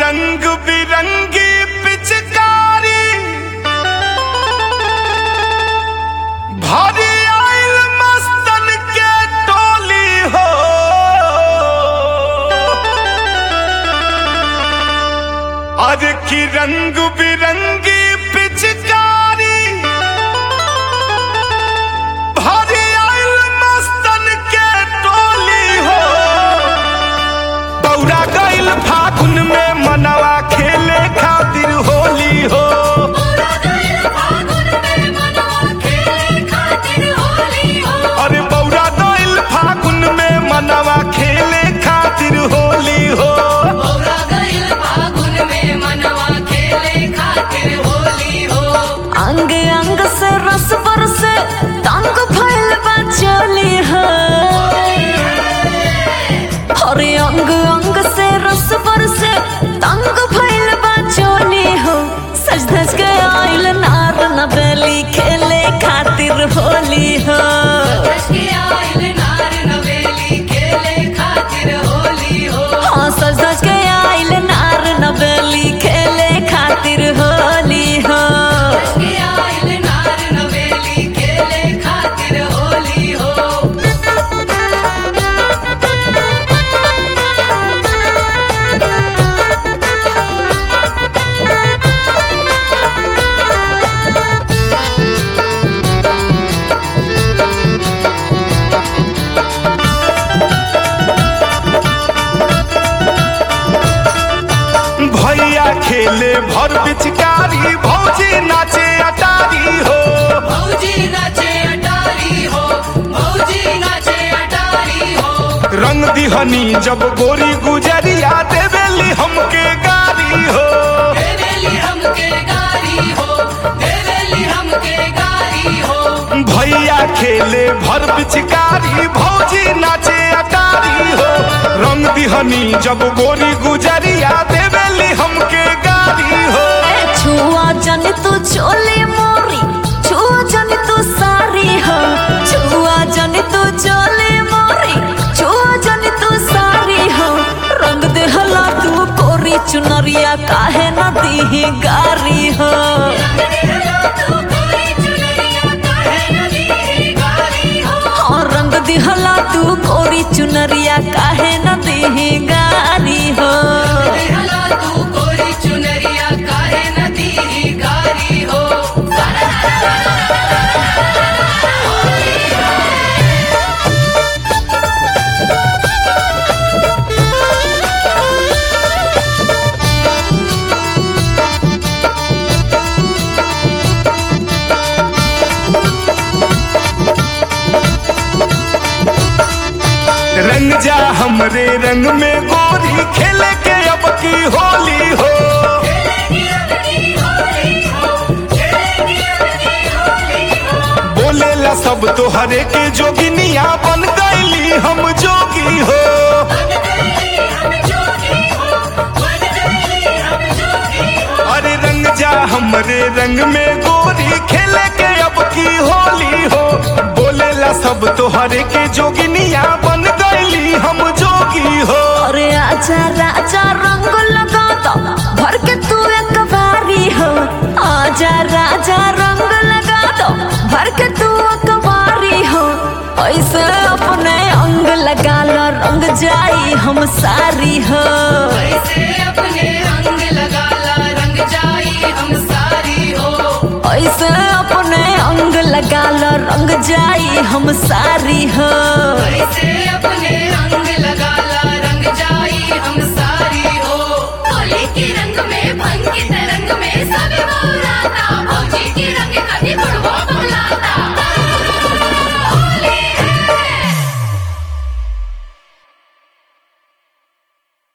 रंग बिरंगी पिचकारी भारी आइल मस्तन के टोली हो आज की रंग बिरंगी पिचकारी भारी आइल मस्तन के टोली हो दौड़ा गइल फागुन में मनवा खेले खातिर होली हो अरे बौरा गइल फागुन में मनवा खेले खातिर होली हो अंग अंग से रस बरसे तंग भइल बा चोली हो अरे अंग अंग से रस बरसे तंग भइल बा चोली हो सज धज के आइल नार नबेली खेले खातिर होली हो हाँ सज धज के आइल नार नबेली खेले खातिर होली हो भैया खेले भर पिचकारी भौजी नाचे अटारी हो रंग दिहनी जब गोरी गुजरिया देवेली हमके गारी हो भैया खेले भर पिचकारी भौजी नाचे अटारी हो रंग दिहनी जब गोरी गुजरिया देवेली हमके गारी हो छुआ जन तू चोली मोरी छुआ जन तू सारी हो छुआ जन तू चोली मोरी छुआ जन तू सारी हो रंग देहला तू कोरी चुनरिया काहे न दीही गारी हो हाँ, रंग दिहला तू कोरी चुनरिया काहे न दीही गारी हो रंग जा हमरे रंग में गोरी खेले के अब की होली हो बोलेला सब तोहरे के जोगिनिया बन गईली हम जोगी हो अरे रंग जा हमरे रंग में गोरी खेले के अब की होली हो बोलेला सब तोहरे के जोगिनिया बन गईली हम जोगी हो अरे आजा राजा रंग लगा दो भर के तू एक बारी हो आजा राजा रंग लगा दो भर के तू एक बारी हो ऐसे अपने अंग लगा लो रंग जाई हम सारी हो ऐसे अपने अंग लगा लो रंग जाई हम सारी हो